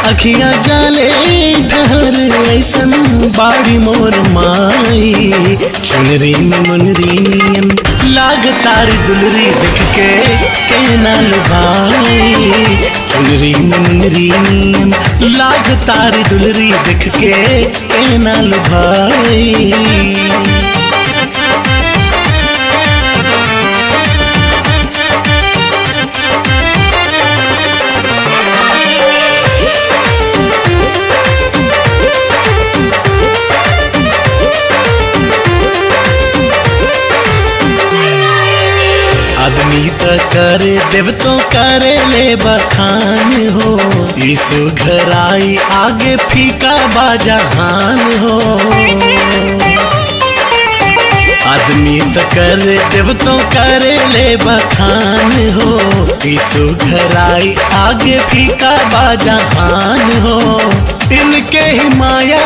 अखिया जाले ठहर ऐसन बाड़ी मोर माई चुनरी में मुनरी नियन लाग तारी दुलरी देख के कहना भाई चुनरी में मुनरी नियन लाग तारी दुलरी देख के कहना भाई आदमी त करे देव तो करे ले बखान हो ईसु घर आई आगे फीका बाजहान हो आदमी त करे देव तो करे ले बखान हो ईसु घर आई आगे फीका बाजहान हो इनके ही माया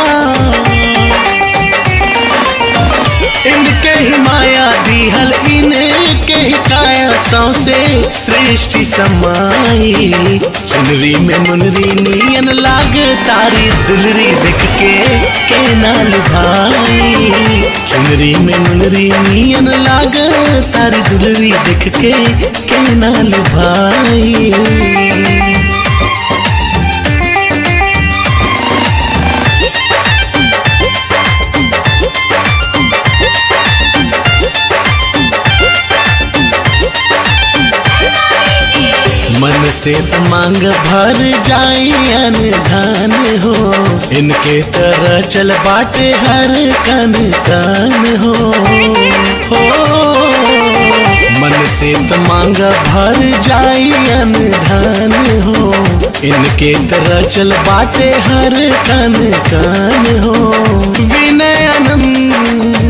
इनके ही माया दिहल इनके ही काया से सृष्टि समाई चुनरी में मुनरी नियन लाग तारी दुलरी देख के के नाल भाई चुनरी में मुनरी नियन लाग तारी दुलरी देख के के नाल भाई मन से तो मांग भर जाई अनधान हो इनके तरह चल बाटे हर कन कान हो हो मन से तो मांग भर जाई अनधान हो इनके तरह चल बाटे हर कन कान हो विनय आनंद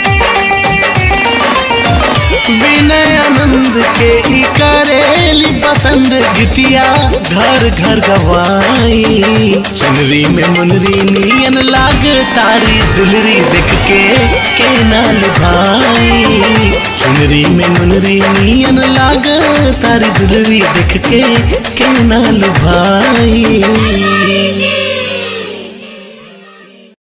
विनय आनंद के ई करेली पसंद गीतिया घर घर गवाई चुनरी में मुनरी नियन लाग तारी दुलरी देख के के नाल भाई चुनरी में मुनरी नियन लाग तारी दुलरी देख के के नाल भाई